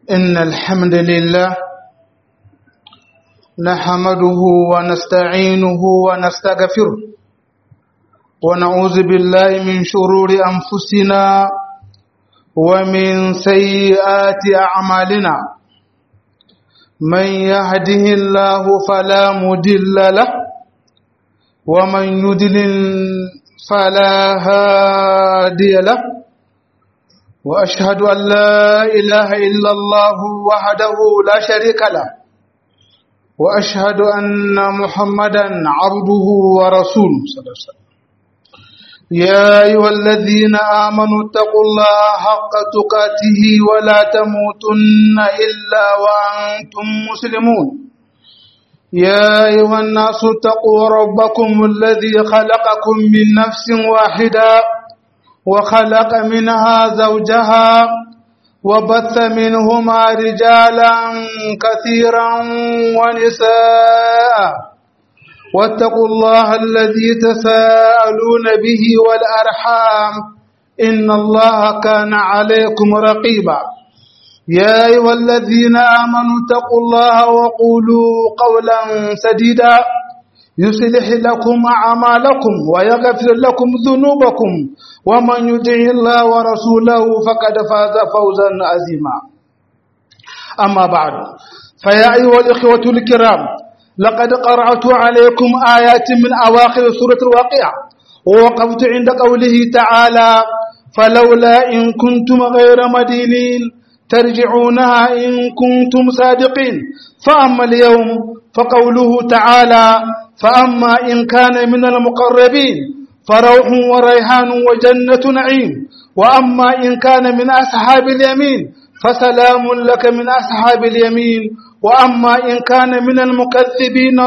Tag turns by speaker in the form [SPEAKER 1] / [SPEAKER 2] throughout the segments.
[SPEAKER 1] إن الحمد لله نحمده ونستعينه ونستغفره ونعوذ بالله من شرور أنفسنا ومن سيئات أعمالنا من يهده الله فلا مدل له ومن يدلل فلا هادي له وأشهد أن لا إله إلا الله وحده لا شريك له وأشهد أن محمدا عبده ورسوله صلى الله عليه وسلم يا أيها الذين آمنوا اتقوا الله حق تقاته ولا تموتن إلا وأنتم مسلمون يا أيها الناس اتقوا ربكم الذي خلقكم من نفس واحدة وخلق منها زوجها وبث منهما رجالا كثيرا ونساء واتقوا الله الذي تساءلون به والأرحام إن الله كان عليكم رقيبا يا أيها الذين آمنوا اتقوا الله وقولوا قولا سديدا يصلح لكم أعمالكم ويغفر لكم ذنوبكم ومن يطع الله ورسوله فقد فاز فوزا عظيما أما بعد فيا أيها الإخوة الكرام لقد قرأت عليكم آيات من أواخر سورة الواقعة ووقفت عند قوله تعالى فلولا إن كنتم غير مدينين ترجعونها إن كنتم صادقين فأما اليوم فقوله تعالى فأما إن كان من المقربين فروح وريحان وجنة نعيم وأما إن كان من أصحاب اليمين فسلام لك من أصحاب اليمين وأما إن كان من المكذبين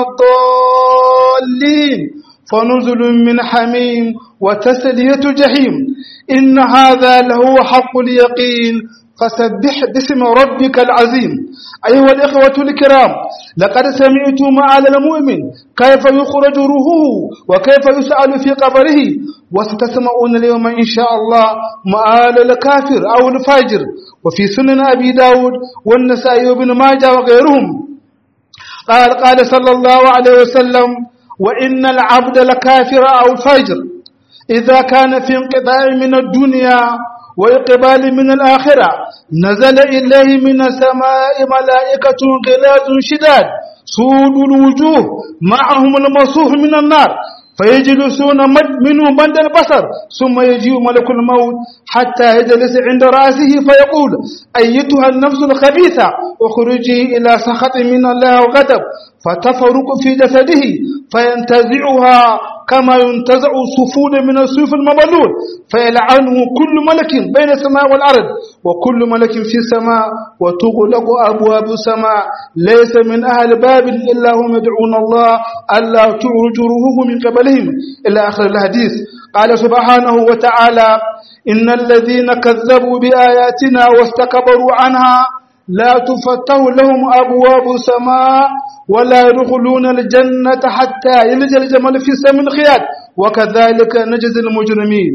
[SPEAKER 1] الضالين فنزل من حميم وتسلية جحيم إن هذا لهو حق اليقين فسبح باسم ربك العظيم أيها الإخوة الكرام لقد سمعتم على المؤمن كيف يخرج روحه وكيف يسأل في قبره وستسمعون اليوم إن شاء الله مآل الكافر أو الفاجر وفي سنن أبي داود والنسائي وابن ماجه وغيرهم قال قال صلى الله عليه وسلم وإن العبد لكافر أو الفاجر إذا كان في انقطاع من الدنيا وإقبال من الآخرة نزل إليه من السماء ملائكة غلاظ شداد سود الوجوه معهم المصوف من النار فيجلسون مد منه مد البصر ثم يجيء ملك الموت حتى يجلس عند رأسه فيقول أيتها النفس الخبيثة اخرجي إلى سخط من الله وغضب فتفرق في جسده فينتزعها كما ينتزع صفون من الصوف المبلول فيلعنه كل ملك بين السماء والأرض وكل ملك في السماء وتغلق أبواب السماء ليس من أهل باب إلا هم يدعون الله ألا تعرج روحه من قبلهم إلى آخر الحديث قال سبحانه وتعالى إن الذين كذبوا بآياتنا واستكبروا عنها لا تفتح لهم أبواب السماء ولا يدخلون الجنة حتى يلج الجمل في سم الخياط وكذلك نجزي المجرمين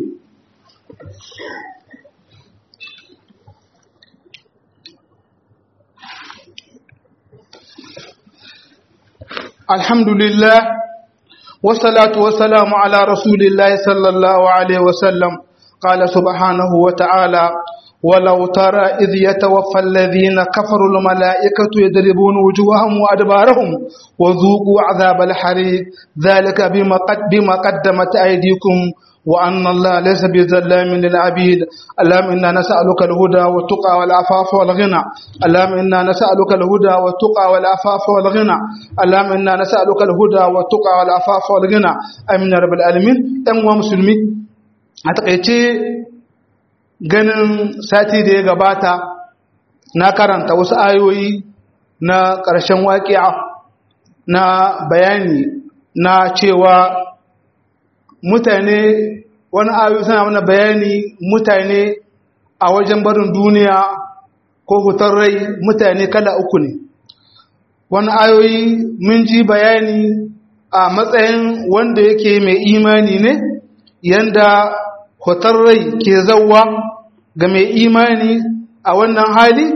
[SPEAKER 1] الحمد لله والصلاة والسلام على رسول الله صلى الله عليه وسلم قال سبحانه وتعالى ولو ترى إذ يتوفى الذين كفروا الملائكة يضربون وجوههم وأدبارهم وذوقوا عذاب الحريق ذلك بما, قد بما قدمت أيديكم وأن الله ليس بظلام للعبيد اللهم إنا نسألك الهدى والتقى والعفاف والغنى اللهم إنا نسألك الهدى والتقى والعفاف والغنى اللهم إنا نسألك الهدى والتقى والعفاف والغنى أمين رب العالمين أموا مسلمين أتقيتي ganin sati da ya gabata na karanta wasu ayoyi na ƙarshen waƙi'a na bayani na cewa mutane wani ayoyi suna mana bayani mutane a wajen barin duniya ko hutar rai mutane kala uku ne wani ayoyi mun ji bayani a matsayin wanda yake mai imani ne yanda hutar rai ke zauwa ga mai imani a wannan hali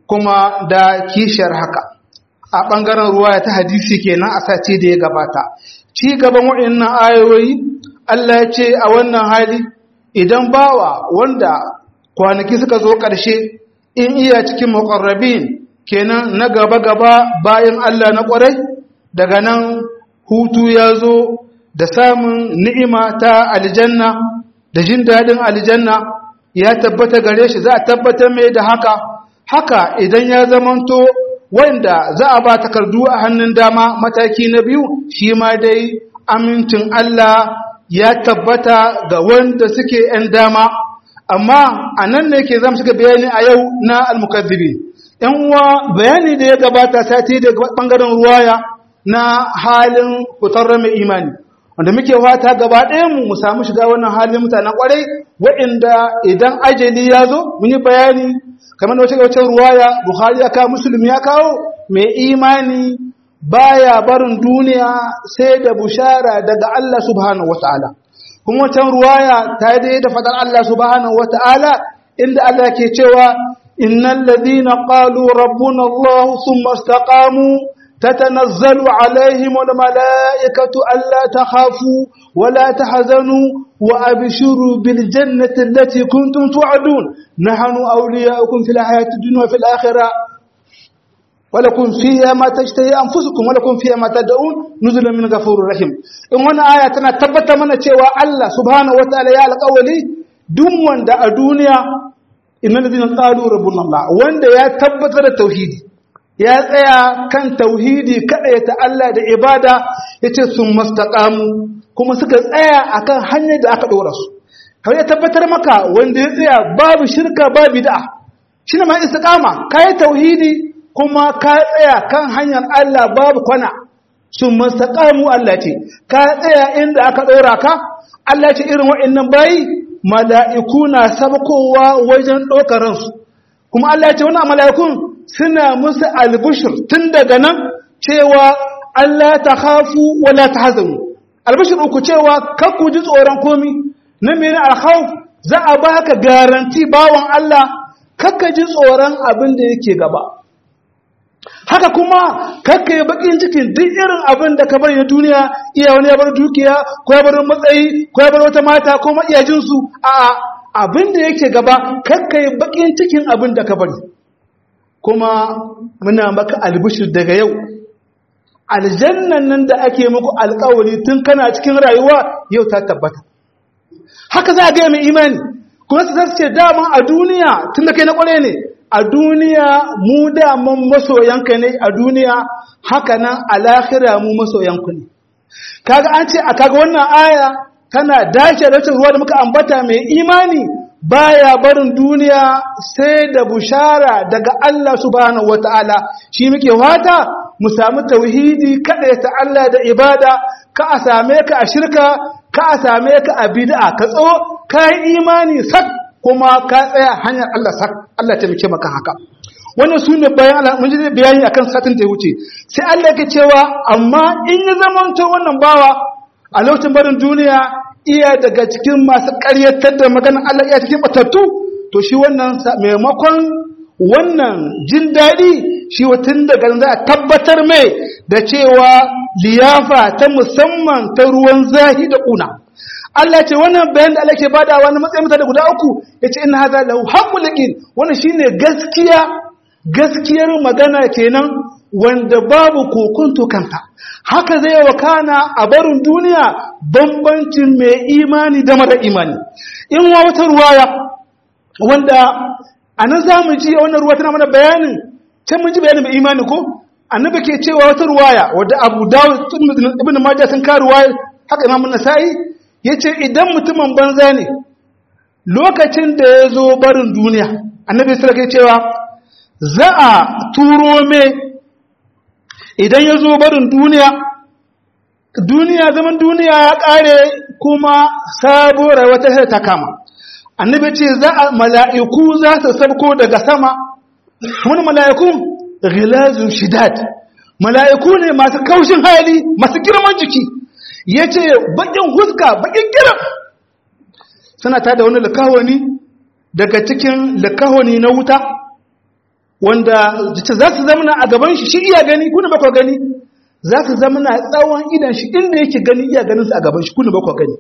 [SPEAKER 1] kuma da kishiyar haka a ɓangaren ruwa ta hadisi kenan a sati da ya gabata ci gaban waɗannan ayoyi Allah ya ce a wannan hali idan bawa wanda kwanaki suka zo ƙarshe in iya cikin muƙarrabin kenan na gaba-gaba bayan Allah na ƙwarai daga nan hutu ya zo da samun ni'ima ta aljanna da jin daɗin aljanna ya tabbata gare shi za a tabbatar mai da haka haka idan ya zamanto wanda za a ba takardu a hannun dama mataki na biyu shi ma dai amincin Allah ya tabbata ga wanda suke ‘yan dama amma a nan ne ke zama shiga bayani a yau na almukazzibi ‘yan uwa bayani da ya gabata sati da ɓangaren ruwaya na halin fitar mai imani wanda muke fata gaba ɗayanmu mu samu shiga wannan halin mutanen ƙwarai waɗanda idan ajali ya zo mun yi bayani kamar wace wacce ruwaya buhari ya kawo musulmi ya kawo mai imani baya barin duniya sai da bushara daga Allah subhanahu wataala kuma wancan ruwaya ta yi da fadar Allah subhanahu wataala inda Allah ke cewa innal ladina qalu rabbuna Allah thumma istaqamu تتنزل عليهم الملائكة ألا تخافوا ولا تحزنوا وأبشروا بالجنة التي كنتم توعدون نحن أولياؤكم في الحياة الدنيا وفي الآخرة ولكم فيها ما تشتهي أنفسكم ولكم فيها ما تدعون نزلا من غفور رحيم إن وانا آية تثبت من تشوى الله سبحانه وتعالى يا القولي دم وند الدنيا إن الذين قالوا ربنا الله وند يا تبت التوحيد ya tsaya kan tauhidi ta Allah da ibada ya ce sun mastaƙamu kuma suka tsaya akan hanyar da aka ɗora su kawai ya tabbatar maka wanda ya tsaya babu shirka babu da shi ne ma istiƙama ka yi tauhidi kuma ka tsaya kan hanyar Allah babu kwana sun mastaƙamu Allah ce ka tsaya inda aka ɗora ka Allah ce irin waɗannan bayi mala'iku na sabkowa wajen ɗaukar ransu kuma Allah ce wani mala'ikun suna musu albushir tun daga nan cewa Allah ta hafu wala ta hazanu albushir uku cewa kakku ji tsoron komi na mene alhauf za a baka garanti bawan Allah kakka ji tsoron abin da yake gaba haka kuma kakka yi bakin cikin duk irin abin da ka bari na duniya iya wani ya bar dukiya ko ya bar matsayi ko ya bar wata mata ko maiyajinsu a abin da yake gaba kakka yi bakin cikin abin da ka bari kuma muna maka albishir daga yau aljannan nan da ake muku alkawari tun kana cikin rayuwa yau ta tabbata haka za a gaya mai imani kuma su zasu ce dama a duniya tun da kai na kware ne a duniya mu daman masoyanka ne a duniya haka nan a lahira mu masoyanku ne kaga an ce a kaga wannan aya tana dace da ruwa da muka ambata mai imani baya barin duniya sai da bushara daga Allah subhanahu wataala shi muke fata mu samu tauhidi kada ta Allah da ibada ka a same ka a shirka ka a same ka a bid'a ka tso ka yi imani sak kuma ka tsaya hanyar Allah sak Allah ta muke maka haka wannan sune bayan Allah mun ji bayani akan satin da ya wuce sai Allah yake cewa amma in ya zamanto wannan bawa a lokacin barin duniya iya daga cikin masu ƙaryatar da maganar Allah iya cikin batattu to shi wannan maimakon wannan jin daɗi shi watan daga za a tabbatar mai da cewa liyafa ta musamman ta ruwan zahi da ƙuna Allah ce wannan bayan da Allah ke bada wani matsayin mutane guda uku ya ce ina haza lahu haƙul yaqin wannan shine gaskiya gaskiyar magana kenan wanda babu kokunto kanta haka zai wakana a barin duniya bambancin mai imani da mara imani in wa wata ruwaya wanda a nan za mu ji wannan ruwa tana mana bayanin can mun ji bayanin mai imani ko annabi ke cewa wata ruwaya wadda abu dawud ibn majah sun ka ruwaya haka imam nasa'i yace idan mutumin banza ne lokacin da ya zo barin duniya annabi sallallahu alaihi cewa za a turo me idan ya zo barin duniya duniya zaman duniya ya kare kuma sabo rayuwa ta ta kama annabi ce za a mala'iku za su sabko daga sama wani mala'ikun ghilazun shidad mala'iku ne masu kaushin hali masu girman jiki ya ce bakin huska bakin kiran suna tada wani likawani daga cikin likawani na wuta wanda za su zamana a gaban shi shi iya gani kuna bakwa gani za su zamana tsawon idan shi inda yake gani iya ganin su a gaban shi kuna bakwa gani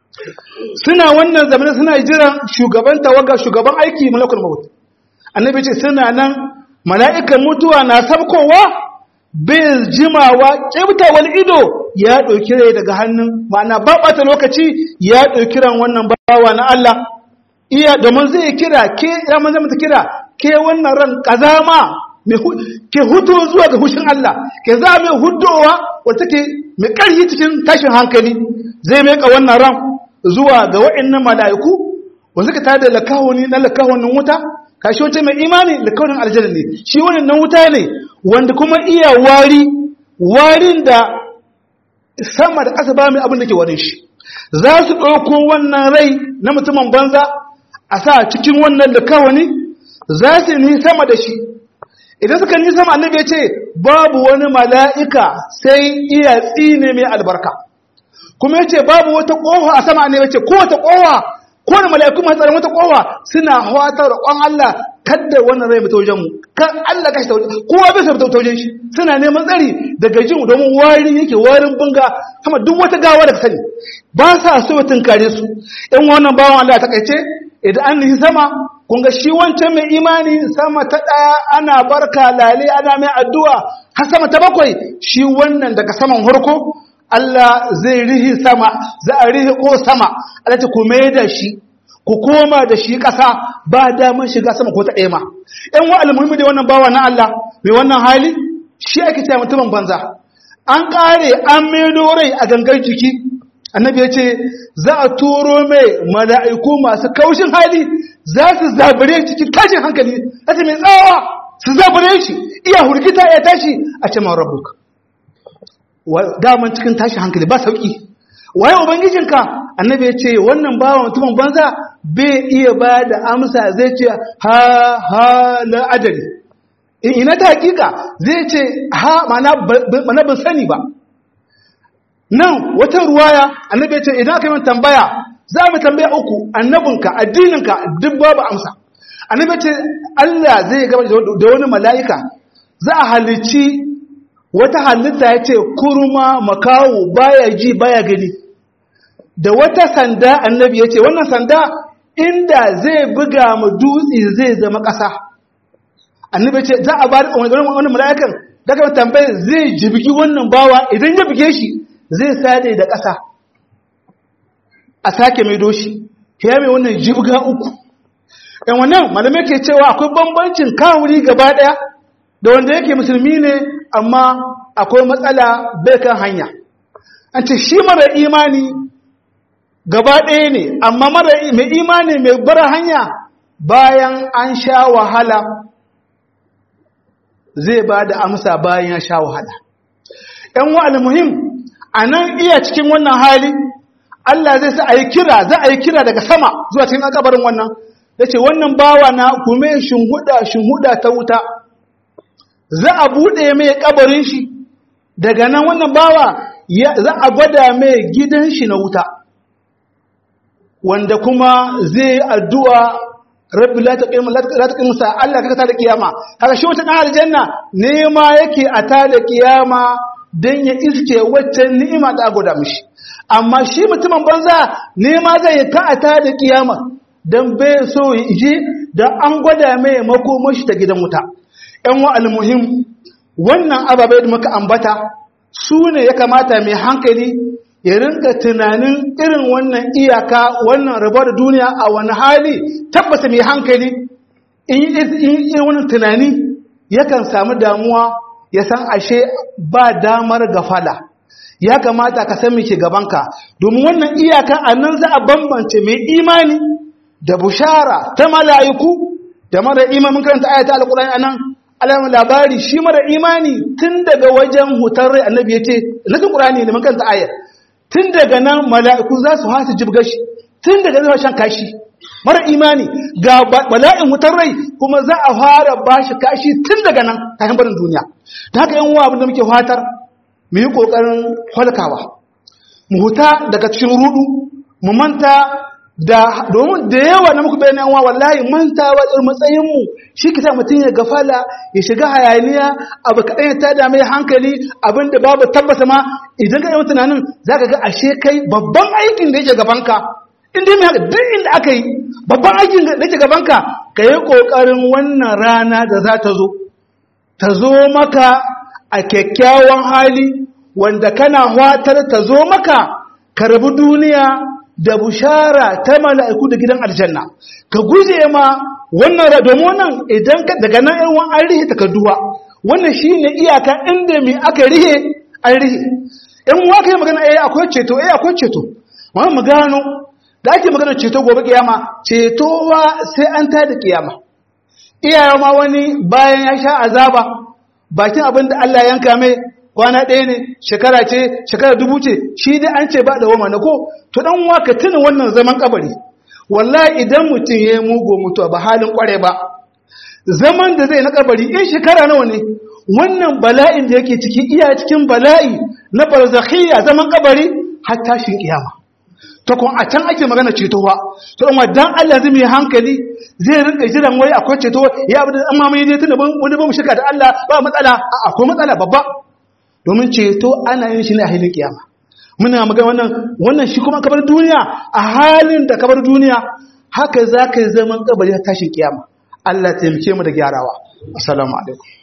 [SPEAKER 1] suna wannan zamanin suna jiran shugaban tawaga shugaban aiki malakul maut annabi ce suna nan mala'ikan mutuwa na sabkowa bai jimawa wani ido ya ɗauki rai daga hannun ma'ana ba ɓata lokaci ya ɗauki ran wannan bawa na Allah iya domin zai kira ke ya manzan mata kira ke wannan ran kazama ke hutu zuwa ga hushin Allah ke za mai hudowa wata ke mai ƙarfi cikin tashin hankali zai mai ka wannan ran zuwa ga wa'annan mala'iku wanda suka tada lakawuni na lakawonin wuta kashi wace mai imani lakawonin aljanna ne shi wannan nan wuta ne wanda kuma iya wari warin da sama da ƙasa ba mai abin da ke warin shi za su ɗauko wannan rai na mutumin banza a sa cikin wannan likawani za su ni sama da shi idan suka ni sama annabi ya ce babu wani mala'ika sai iya tsine mai albarka kuma ya ce babu wata ƙofa a sama annabi ya ce ko wata ƙofa ko da mala'iku masu tsaron wata ƙofa suna hawatar roƙon Allah kadda wannan rai mutu wajen mu kan Allah kashi ta wajen kowa bai sai ta wajen shi suna neman tsari daga jin domin wari yake warin bunga sama duk wata gawa da sani ba sa so tunkare su in wannan bawan Allah ta kaice idan an nihi sama kun ga shi wancan mai imani sama ta ɗaya ana barka lale ana mai addu'a har sama ta bakwai shi wannan daga saman harko Allah zai rihi sama za a rihi ko sama Allah ta kuma da shi ku koma da shi ƙasa ba damar shiga sama ko ta ɗaya ma ‘yan wa almuhimmi da wannan bawa na Allah mai wannan hali shi ake ce mutumin banza an ƙare an maido rai a gangar jiki annabi ya ce za a turo mai mala'iku masu kaushin hali za su zabire cikin tashin hankali za su mai tsawa su zabire shi iya hurgita ya tashi a ce man rabuka daman cikin tashin hankali ba sauƙi waye ubangijinka annabi ya ce wannan bawa mutumin banza bai iya ba da amsa zai ce ha ha la adari ina ta hakika zai ce ha mana ban sani ba nan wata ruwaya annabi ya ce idan aka yi tambaya za mu tambaya uku annabinka addininka duk babu amsa annabi ya ce Allah zai gaba da wani mala'ika za a halicci wata halitta ya ce kurma makawo baya ji baya gani da wata sanda annabi ya ce wannan sanda inda zai buga mu dutse zai zama ƙasa annabi ya ce za a ba wani mala'ikan daga tambayar zai jibgi wannan bawa idan ya buge shi zai sade da ƙasa a sake mai doshi ya mai wannan jibga uku yan wannan malamai ke cewa akwai bambancin kawuri gaba ɗaya da wanda yake musulmi ne amma akwai matsala bai kan hanya an ce shi mara imani gaba ɗaya ne amma mara mai imani mai bara hanya bayan an sha wahala zai ba da amsa bayan ya sha wahala ‘yan wa'al muhim a nan iya cikin wannan hali Allah zai sa a yi kira za a yi kira daga sama zuwa cikin akabarin wannan ya ce wannan bawa na kume shinhuda shinhuda ta wuta za a buɗe mai kabarin shi daga nan wannan bawa za a gwada mai gidan shi na wuta wanda kuma zai addu'a rabbi la taqim la taqim sa Allah ka ta da kiyama kaga shi wata dan aljanna nema yake a ta da kiyama dan ya iske waccan ni'ima da gwada mishi amma shi mutumin banza nema zai ta a ta da kiyama dan bai so ya je da an gwada mai makomashi ta gidan wuta ‘yan wa'al muhim wannan ababai da muka ambata su ne ya kamata mai hankali ya rinka tunanin irin wannan iyaka wannan rabar duniya a wani hali tabbata mai hankali in yi wani tunani yakan samu damuwa ya san ashe ba damar gafala ya kamata ka san ke gabanka domin wannan iyaka a nan za a bambance mai imani da bushara ta mala'iku da mara imamin karanta ayata alkulani a nan alamun labari shi mara imani tun daga wajen hutar rai annabi ya ce nasin ƙurani ne man kanta ayar tun daga nan mala'iku za su hasa jibga shi tun daga zai shan kashi mara imani ga bala'in hutar rai kuma za a fara ba shi kashi tun daga nan kafin barin duniya ta haka yan abin da muke fatar mu yi ƙoƙarin halkawa mu huta daga cikin rudu mu manta da domin da yawa na muku bayan wa wallahi mantawa da matsayin mu shi kita mutum ya gafala ya shiga hayaniya abu kaɗan ya tada mai hankali abin da babu tabbata ma idan ka yi tunanin za ka ga ashe kai babban aikin da yake gabanka in dai mai haka duk inda aka yi babban aikin da yake gabanka ka yi ƙoƙarin wannan rana da za ta zo ta zo maka a kyakkyawan hali wanda kana hwatar ta zo maka ka rabu duniya da bushara ta mala'iku da gidan aljanna ka guje ma wannan domin wannan idan ka daga nan yan an rihe takarduwa wannan shine iyaka inda mai aka rihe an rihe in wa kai magana eh akwai ceto eh akwai ceto amma mu gano da ake magana ceto gobe kiyama ceto wa sai an tada kiyama iyaye ma wani bayan ya sha azaba bakin abin da Allah yanka mai kwana ɗaya ne shekara ce shekara dubu ce shi dai an ce ba da wama na ko to dan waka tuna wannan zaman kabari wallahi idan mutum ya yi mugu mutuwa ba halin kware ba zaman da zai na kabari in shekara nawa ne wannan bala'in da yake ciki iya cikin bala'i na barzakhiyya zaman kabari har tashin kiyama to kun a can ake magana cetowa to amma dan Allah zai mai hankali zai rinka jiran wai akwai ceto ya abu da amma mai dai tunda wani ba mu shika da Allah ba matsala akwai matsala babba domin ceto ana yin shi ne a hilin kiyama muna magana wannan wannan shi kuma kabar duniya a halin da kabar duniya haka za ka yi zaman kabari a tashin kiyama Allah taimake mu da gyarawa assalamu alaikum